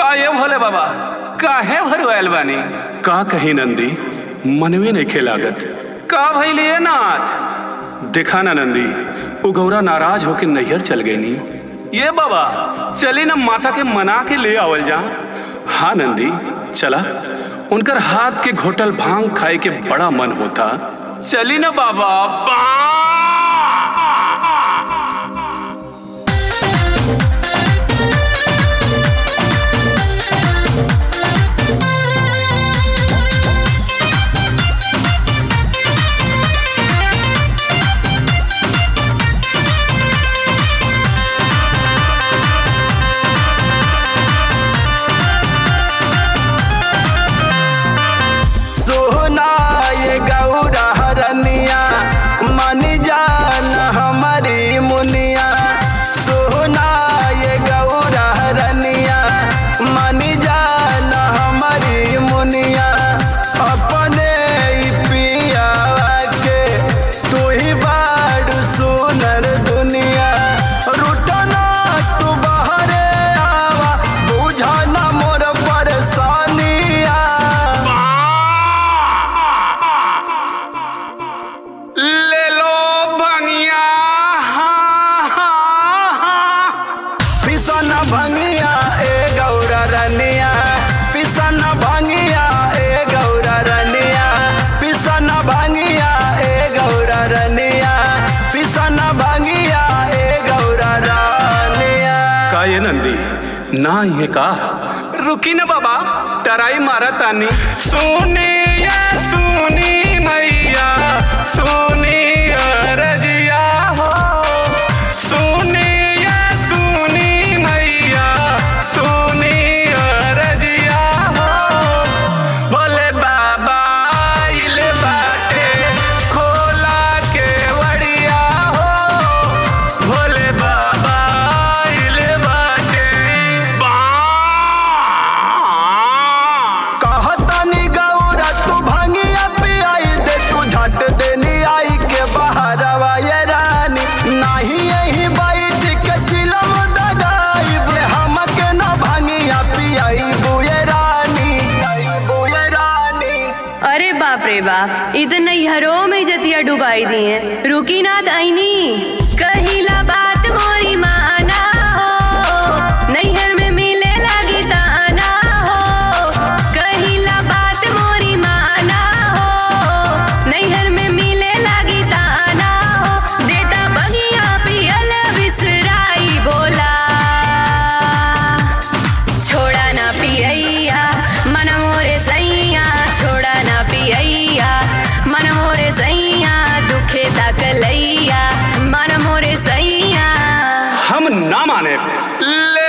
का ये भोले बाबा काहे भरवायल बानी का कही नंदी मनवे नहीं खेलागत का भइलिए नाथ देखा ना नंदी उ गौरा नाराज होके नैहर चल गई नी ये बाबा चली ना माता के मना के ले आवल जा हाँ नंदी चला उनकर हाथ के घोटल भांग खाए के बड़ा मन होता चली ना बाबा बा सोना ये गौरा हरनिया मन जान हमारी मुनिया सोना ये गौरा हरनिया मन जान हमारी मुनिया अपने ही पिया के तू ही बाड़ सुनर दुनिया रुटना तू बहरे आवा बुझाना मोर परेशानिया ले लो भंगिया हाँ, हाँ, हाँ। पिसन भंगिया ए गौरा रनिया पिसन भंगिया ए गौरा रनिया पिसन भंगिया ए गौरा रनिया पिसन भंगिया ए गौरा रनिया का ये नंदी ना ये का रुकी ना बाबा टराई मारा तानी सुनी या सुनी मैया सुनी रजिया हो सुनी या सुनी मैया सुनी रजिया हो भोले बाबा आइल बाटे खोला के वड़िया हो भोले बाबा आइल बाटे बा कहतनी गौरा तू भंगिया पियाई दे तू झट देनी आई के बहरवा ये रानी नाही यही बैठ के चिलम दगाई बे हमके न भंगिया पियाई बुए रानी बुए रानी अरे बाप रे बाप इ त नैहरों में जतिया डुबाई दी है रुकी ना तैनी कहिला बात मोरी माना हो नैहर में मिले लागी ताना हो कहिला बात मोरी माना हो नैहर में मिले लागी ताना हो देता बगिया पियल बिसराई बोला छोड़ा ना पियैया मन मोरे सैया छोड़ा ना पियैया मन मोरे सैया दुखे तकलैया मन मोरे सैया हम ना माने ले